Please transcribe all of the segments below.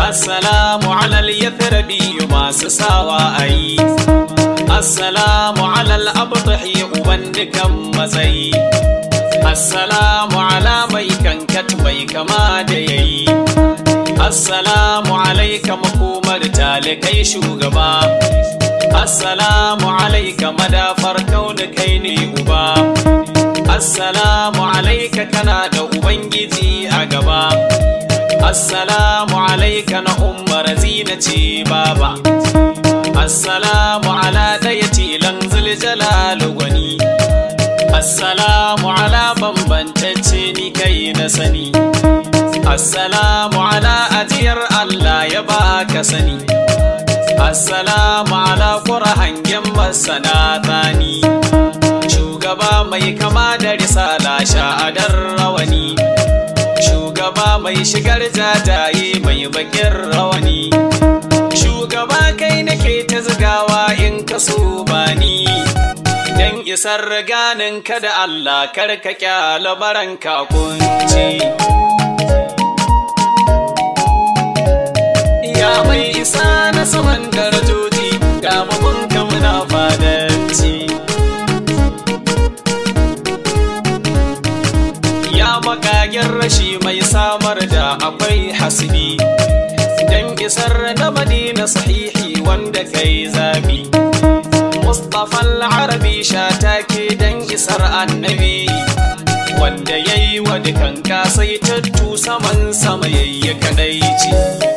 Assalamu alal yathrabi masu sawa ayi Assalamu alal abtahi uban dukan matsayi Assalamu ala mai kankat mai kama da yayi Assalamu alaika makomar talikai shugaba Assalamu alaika madafar kauni kai ne uba Assalamu alaika kana da ubangiji a gaba Assalamu alaika na umar zina ce baba Assalamu ala ɗaya tilan zuljalalu gwani Assalamu ala bambantacce ni kai na sani Assalamu ala ajiyar Allah ya baka sani Assalamu ala kura hangen masana tsani Shugaba mai kama da risala sha'adar rawani Shugaba mai shigar jajaye mai bakin rawani Shugaba kai nake ta zigawa in ka so bani Dan isar ganin ka da Allah karka kyala baranka kunci Ya mai isa na saman darajoji ga mabunka muna fadanci Ya makagen rashi mai samar da akwai hasbi Dan isar na madina sahihi wanda kai zabi Mustapha al-Arabi shatake dan isar annabi Wanda yayi wa dukan kasaitattu saman sama yayya kadaici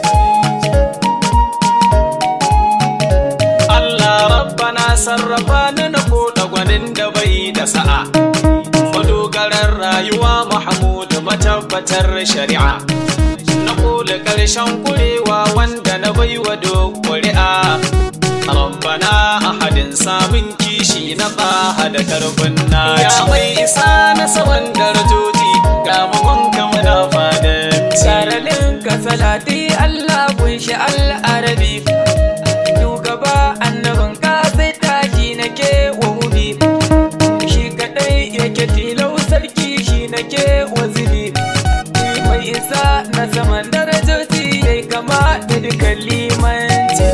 Allah rabbana sarrafa ni na koda gwanin da bai da sa'a madogarar rayuwa Mahmud matabbatar shari'a na kula ƙarshen kurewa wanda na baiwa ƙuri'a rabbana ahadin samun kishi na tsaha da karfin naci ya mai isa na saman darajoji ga magonka muna fadanci Saralin ka salati Allah kunshi al'arabi Shugaba annabin ka sai taki nake wa hubi Shi kadai yake tilau sarki shi nake wa zubi Mai isa na saman darajoji yai kama da dukan limanci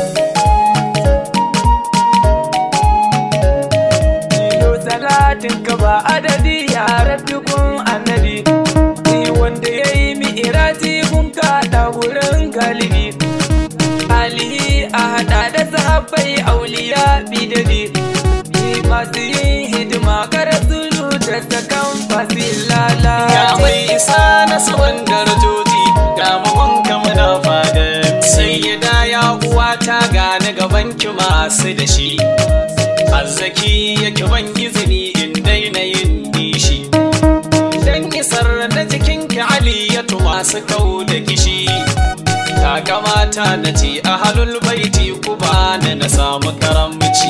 Yau salatin ka ba adadi ya rabbi annabi Ni wanda ya yi mi'iraji kun kaɗa wurin galibi alihi a haɗa da sahabbai auliya bidabi Ni masu yin hidima kara zulu da sakan fasil Ya mai lalace isa na saman darajoji ga magonka muna fadan sai ya da ya uwa ta gane gaban ki masu da shi azzaki yake ban izini in daina yin nishi dan isar na jikin ki aliyatu masu kau da kishi ta kamata na ce a halul baiti ku bani na samu karamci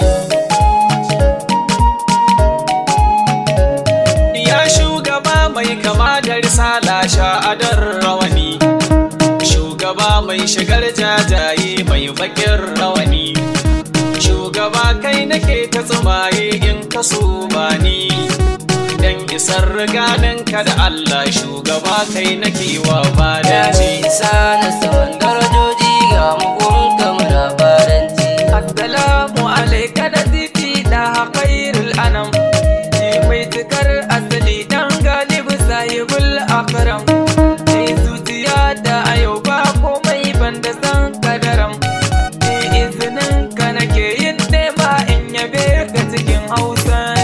Ya shugaba mai kama da risala sha'adar rawani Shugaba mai shigar jajaye mai bakin rawani Shugaba kai nake ta tsumaye in ka so bani Dan isar ganin ka da Allah shugaba kai nake wa Ya badaci mai isa na saman darajoji ga mugunka muna faranci. Assalamu alaika da titi da haƙairul anam Ni mai tukar asali dan galibu sahibul akram Sai zuciya da a yau ba komai banda san kadaram Ni izinin ka nake yin nema in yabe ka cikin hausan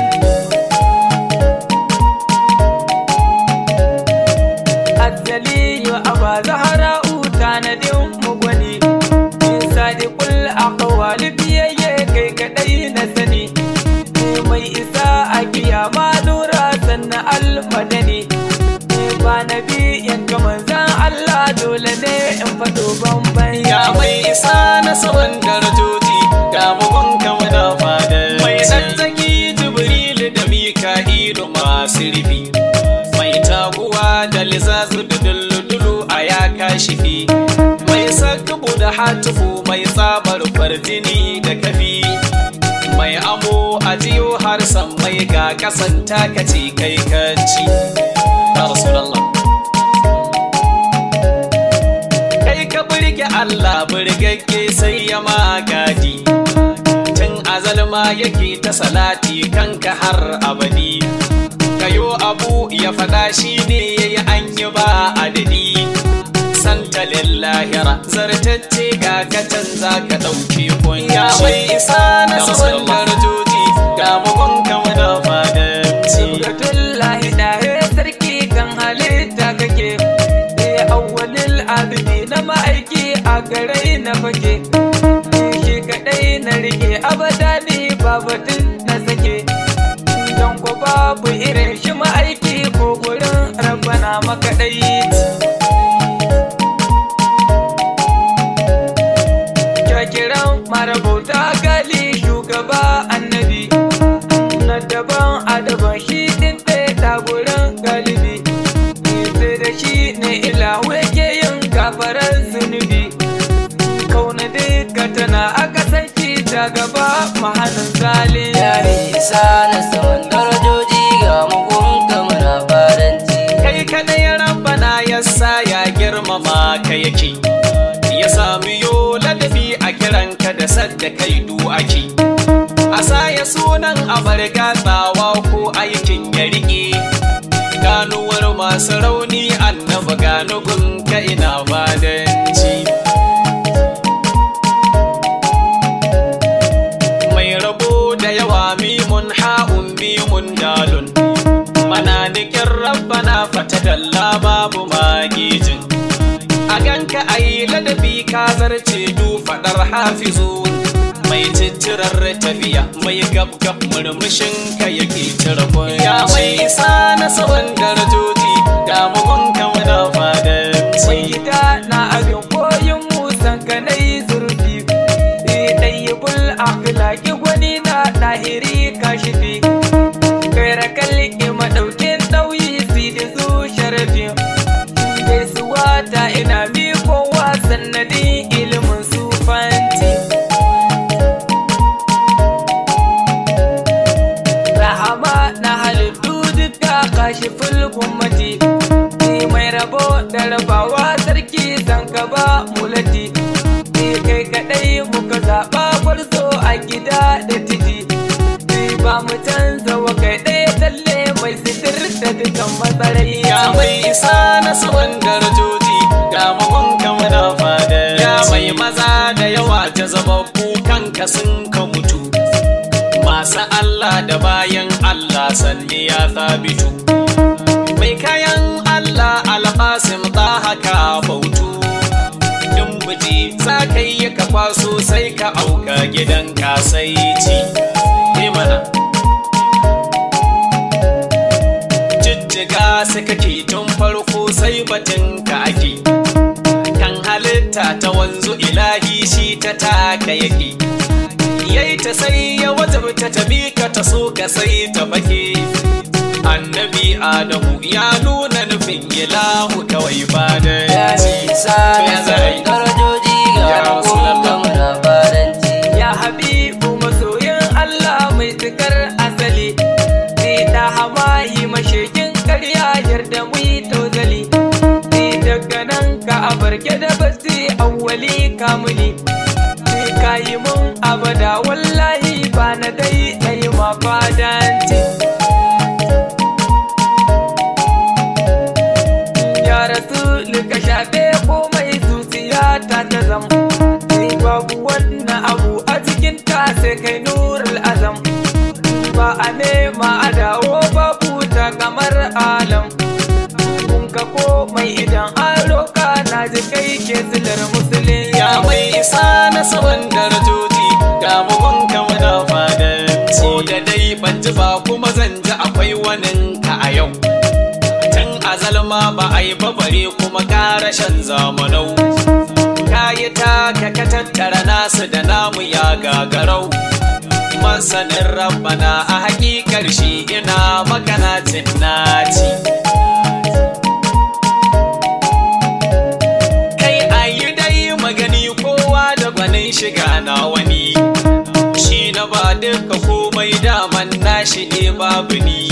Asali yo aba zahara uta na din mugwani In sadiqul aqwali biyayye kai kadai na sani Ni mai isa a kiyama nura sanna almadani Ni ba nabi yanka manzan Allah dole ne in fado bamban Ya mai isa na saman darajoji ga mugunka muna fadan Mai tsantsaki Jibrilu da Mika'ilu masu rufi Mai taguwa da lizazu da dulludulu a ya kashifi Mai sakabu da hatufu mai tsabar farjini da kafi Mai amo a jiyo har san mai ga kasan takaci kai kaci Ya Rasulallah kai ka burge Allah burgagge sai ya magadi tun azalma yake ta salati kanka har abadi kayo abu ya faɗa shi ne ya yi an yi ba adadi santa lillahira zartacce ga katan za ka ɗauki kunya mai isa na sabon darajoji ga bugun kama da fadanci Abdullahi ɗahe sarki kan halitta kake Eh awwalil abidi na ma'aiki a garai na fake Eh, Shi kaɗai na rike abada ni babatun na sake Don ko babu irin shi ma'aiki ko gurin rabbana makaɗai Kyakiran marabauta gali shugaba annabi na daban adaban shi din ɗaya gurin galibi sai da shi ne ilahu yake yin gafarar zunubi kauna duka tana a kasance ta gaba mahanin zalin Ya isa na saman darajoji ga mugun kamar faranci. kai kadai rabbana ya sa ya girmama ka yake ya sami yo ladabi a kiranka da sadda kai du ake a sa ya sunan abar gatsawa ko aikin ya rike ganuwar masu rauni annaba ganugun ka ina badanci mai rabo da yawa mimun ha'un mimun dalun mananikin rabbana fata dalla babu magijin a ganka a yi ladabi ka zarce du faɗar hafizu mai ciccirar tafiya mai gabgab murmushin ka yake cire ya mai isa na saman darajoji ga mugun kama da fadanci mai gida na abin koyin musan ka na yi zurfi ɗayyabul akhlaki gwani na ɗahiri kashifi kaira kalli madaukin ɗauyi si da zu sharafi gaisuwa ta ina mikowa sannadin ilimin sufanci rahama na halittu duka kashi fulgummati ni mai rabo da rabawa sarki san ka ba mulati ni kai kadai muka zaɓa gwarzo a gida da titi ni ba mu canza wa kai ɗaya talle mai sitir da dukan matsarai Ya mai isa na saman darajoji ga magon kama da fada Ya mai maza da yawa ta zababbu kanka sun ka mutu Masu Allah da bayan Allah sanni ya sabitu Mai kayan Allah alƙasim ta haka bautu Dumbuji za ka yi ka kwaso sai ka auka gidan kasaici mana jijjiga su kake tun farko sai batun ka ake kan halitta ta wanzu ilahi shi ta taka yake yayi ta sai ya wajabta ta bi ka ta so ka sai ta bake annabi adamu ya nuna nufin ilahu kawai ba da Ya isa na saman darajoji ga Ya mugun Rasulallah. kamar faranci. ya habibu masoyin Allah mai tukar asali ni da hamayi mashekin karya yarda mu yi tozali ni daga nan ka abarke da basi awwali kamuli ni ka yi mun abada wallahi ba na dai na yi ma fadanci ya rasu ka shafe komai zuciya ta ta zam sai babu wannan abu a cikin ta sai kai nurul azam ba a nema a dawo babu ta kamar alam kun ka komai idan an roka na ji kai ke silar musulun ya mai isa na saman darajoji ga mugun kama da fadanci ko da dai ban ji ba kuma zan ji akwai wanin ka a yau tun azalma ba a yi babare kuma karashen zamanau kayi taka ka tattara nasu da namu ya gagarau masanin rabbana a hakikar shi ina makanacin naci kai ayi dai magani kowa da gwanin shiga na wani shi na ba duka komai daman nashi ne babu ni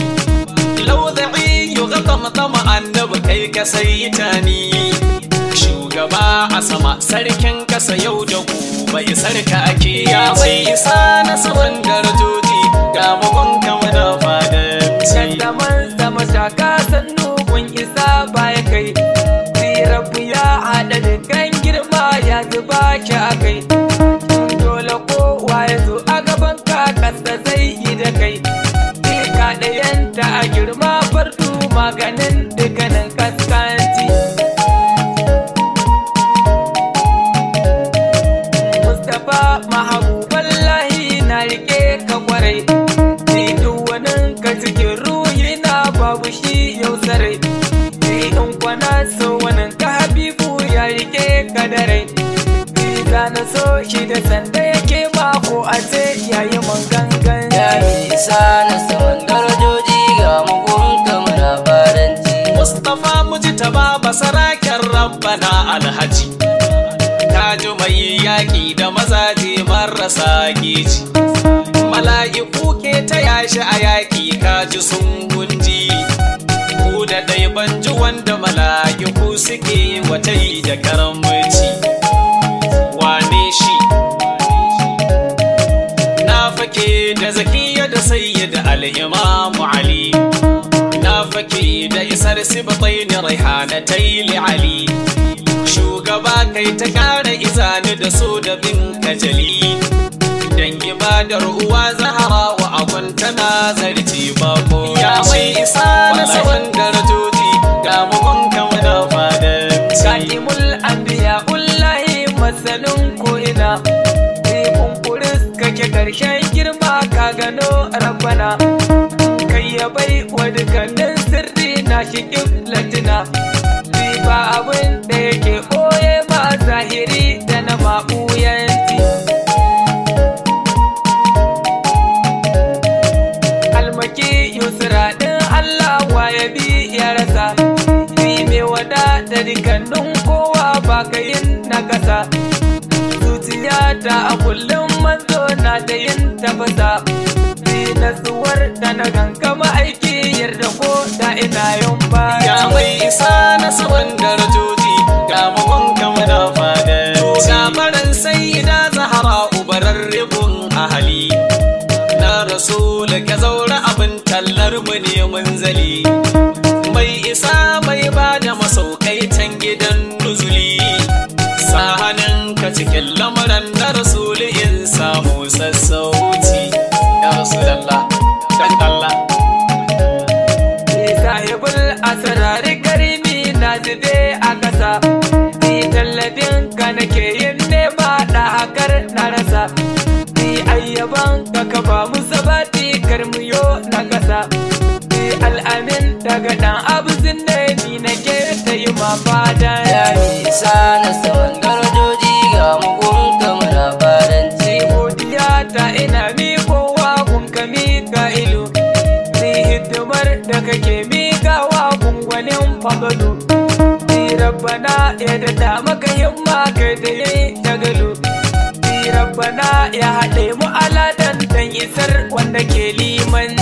lauza'i yi gata matama annabi kai ka sai ta ni shugaba a sama sarkin kasa yau da gobe sarka ake ya mai isa na saman darajoji ga magon kama da fadanci Kaddaman sama taka sannu kun isa baya kai Rabu ya haɗa da kan girma ya zuba ki a kai Dole kowa ya zo a gaban ka kasa zai yi da kai Ka ɗayanta a girma fardu maganin dukkanin kaskanci Mustapha mahabuballahi na rike ka kwarai Ni duwanin ka cikin ruhi na babu shi yau sarai Ni in kwana so wani ka habibu ya rike ka da rai Ni za na so shi da sanda yake mako a ce yayi man gangan Ya isa na saman darajoji ga mugunka muna fadanci Mustapha Mujtaba basaraken rabbana alhaji Taji mai yaƙi da mazaje marasa geji Mala'iku ke ta yashi a yaƙi kaji sun gunji Ku da ɗai banji wanda mala'iku suke wata yi da karamci Wane shi Na fake da zakiya da sayyid al'imamu Ali Na fake da isar sibatai ni raihanatai li Ali Shugaba kai ta kara izani da so da bin kajali Dan ibadar uwa zahara wa agon tana zarci bako Ya mai isa na saman darajoji ga mugun kama da fadanci Katimul anbiya ullahi masanin ko'ina Sai kumfuris kake karshen girma ka gano rabbana Kai ya bai wa dukkanin sirri na shi latina Sai ba abin da yake ɓoye ma zahiri da na maɓuyanci almaki yusra ɗin Allah wa ya bi ya rasa Bi mai wada da dukkanin kowa ba ka yin na kasa Zuciya ta a kullum manzo na da yin tafasa Bi natsuwar da na gangama aiki yarda ko da ina yin ba Ya mai isa na saman darajoji ga magon kama da fadanci Gabaran sai da zahara ubarar ribun ahali Na rasul ka zaura abin tallar mu ne munzali Mai isa mai ba da masaukai can gidan nuzuli Sa hannunka cikin lamuran na rasul in samu sassauci Ya rasulallah dan Allah Ni sahibul asrari karimi na zube a ƙasa Ni tallafin ka nake yin nema da hakar na rasa Ni ayyaban ka ka ba mu sabati karmiyo na ƙasa Ni al'amin daga ɗan abu ne ni nake ta yi ma fada Ya isa na saman darajoji ga mugunka muna fadanci Ni godiya ta ina miƙowa kun ka miƙa ilu Ni hidimar da kake miƙawa gungwanin fagalu Ni rabbana ya daɗa maka himma kai da yayi tagalu Ni rabbana ya haɗe mu aladan dan isar wanda ke liman